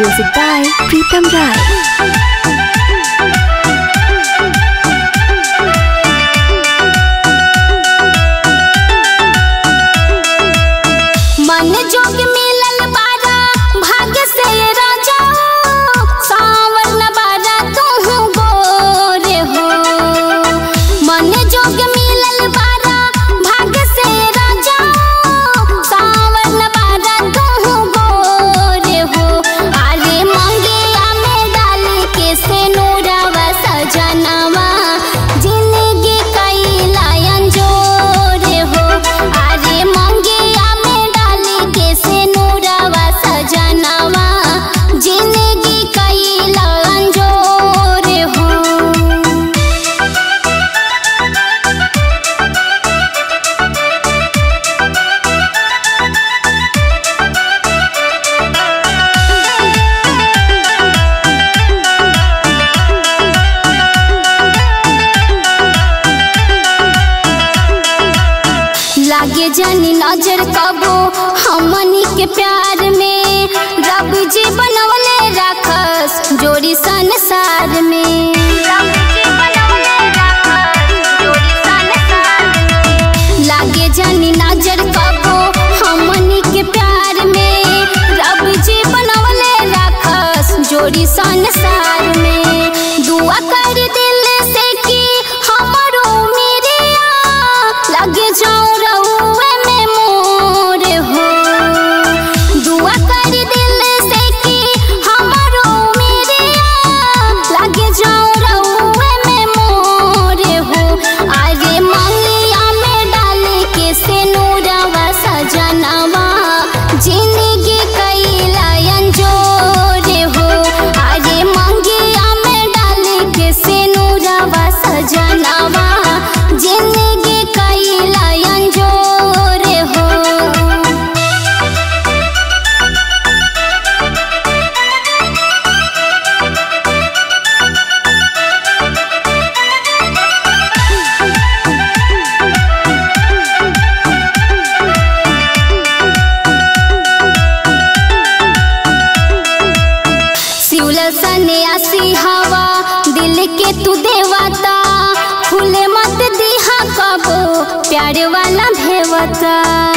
Music by Pritam Rai. मन जोग मिलल बारा भाग्य से राजा सावर न बारा तू गोरे हो मन जोग मिलल बारा भाग्य से राजा सावर न बारा तू गोरे हो अरे मंगिया में डाल के से नूरावा सजनवा जिंदगी कैलायन जोरे हो अरे मंगिया में डाल के से नूरावा सजनवा जिंदगी कैलायन जोरे हो लागे जानी नजर कबो हमनी के प्यार में रब जी बनवले राखस जोड़ी संसार में लागे जानी नजर कबो हमनी के प्यार में रब जी बनवले राखस जोड़ी संसार में दुआ कर दिल से कि हमरो मेरिया लगे जाऊं रहुए में मोर हो दुआ कर दिल से कि हमरो मेरिया लगे जाऊं रहुए में मोर हो अरे मंगिया में डाल के से नूरवा सजनवा जिंदगी कैलायन जोरे हो अरे मंगिया में डाल के से नूरवा सजनवा जिंदगी कैलायन जोरे हो शिवल सन्यासी हवा दिल के तू देवता फूले मत दिहा कबो प्यार वाला भेवता